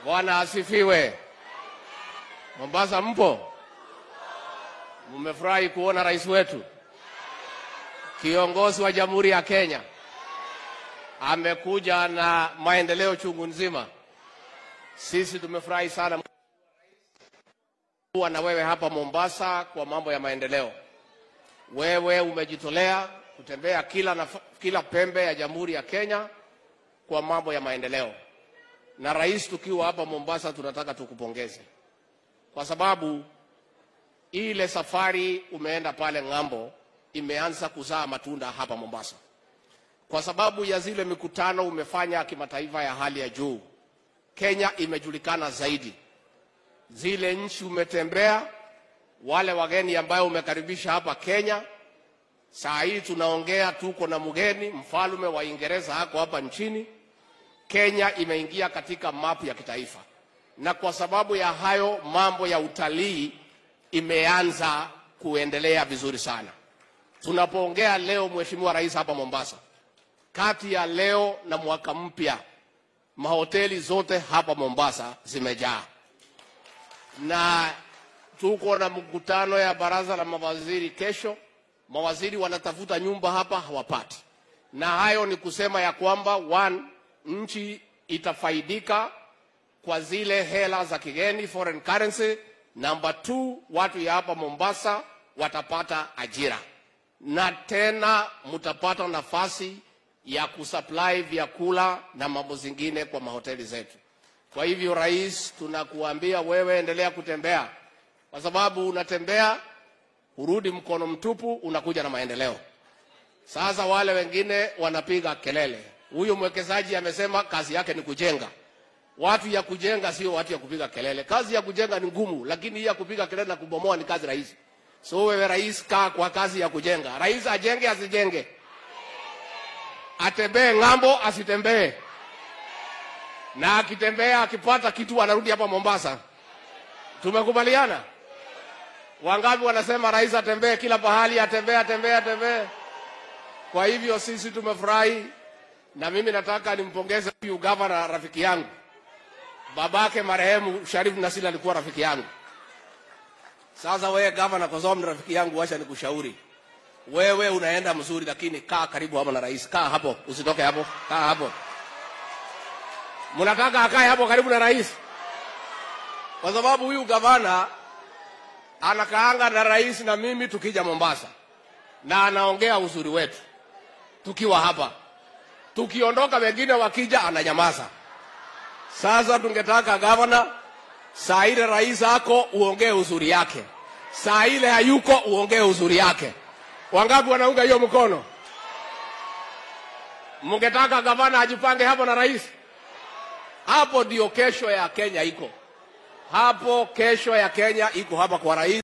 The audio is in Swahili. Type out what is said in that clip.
Bwana asifiwe. Mombasa mpo? Mmefurahi kuona rais wetu kiongozi wa Jamhuri ya Kenya amekuja na maendeleo chungu nzima. Sisi tumefurahi sana kuwa na wewe hapa Mombasa kwa mambo ya maendeleo. Wewe umejitolea kutembea kila, naf- kila pembe ya Jamhuri ya Kenya kwa mambo ya maendeleo, na rais, tukiwa hapa Mombasa tunataka tukupongeze kwa sababu ile safari umeenda pale ng'ambo imeanza kuzaa matunda hapa Mombasa, kwa sababu ya zile mikutano umefanya kimataifa ya hali ya juu. Kenya imejulikana zaidi, zile nchi umetembea, wale wageni ambayo umekaribisha hapa Kenya. Saa hii tunaongea, tuko na mgeni mfalme wa Uingereza hako hapa nchini. Kenya imeingia katika mapu ya kitaifa, na kwa sababu ya hayo mambo ya utalii imeanza kuendelea vizuri sana. Tunapoongea leo, Mheshimiwa Rais, hapa Mombasa, kati ya leo na mwaka mpya, mahoteli zote hapa Mombasa zimejaa, na tuko na mkutano ya baraza la mawaziri kesho. Mawaziri wanatafuta nyumba hapa hawapati, na hayo ni kusema ya kwamba one, nchi itafaidika kwa zile hela za kigeni foreign currency. Number two, watu ya hapa Mombasa watapata ajira na tena mtapata nafasi ya kusupply vyakula na mambo zingine kwa mahoteli zetu. Kwa hivyo, rais, tunakuambia wewe endelea kutembea, kwa sababu unatembea urudi mkono mtupu, unakuja na maendeleo. Sasa wale wengine wanapiga kelele, huyu mwekezaji amesema kazi yake ni kujenga. Watu ya kujenga sio watu ya kupiga kelele. Kazi ya kujenga ni ngumu, lakini hii ya kupiga kelele na kubomoa ni kazi rahisi. So wewe rais, kaa kwa kazi ya kujenga. Rais ajenge asijenge, atembee ng'ambo asitembee, na akitembea akipata kitu anarudi hapa Mombasa. Tumekubaliana? Wangapi wanasema rais atembee kila pahali, atembee atembee atembee? Kwa hivyo sisi tumefurahi, na mimi nataka nimpongeze huyu gavana, rafiki yangu, babake marehemu Sharif Nasil alikuwa rafiki yangu. Sasa wewe gavana, kwa sababu ni rafiki yangu, wacha nikushauri wewe, unaenda mzuri, lakini kaa karibu hapo na rais. Kaa hapo, usitoke hapo, kaa hapo. Mnataka akae hapo karibu na rais, kwa sababu huyu gavana anakaanga na rais na mimi tukija Mombasa, na anaongea uzuri wetu tukiwa hapa. Tukiondoka wengine wakija, ananyamaza. Sasa tungetaka gavana, saa ile rais ako uongee uzuri yake, saa ile hayuko uongee uzuri yake. Wangapi wanaunga hiyo mkono? Mngetaka gavana ajipange hapo na rais? Hapo ndio kesho ya Kenya iko hapo, kesho ya Kenya iko hapa kwa rais.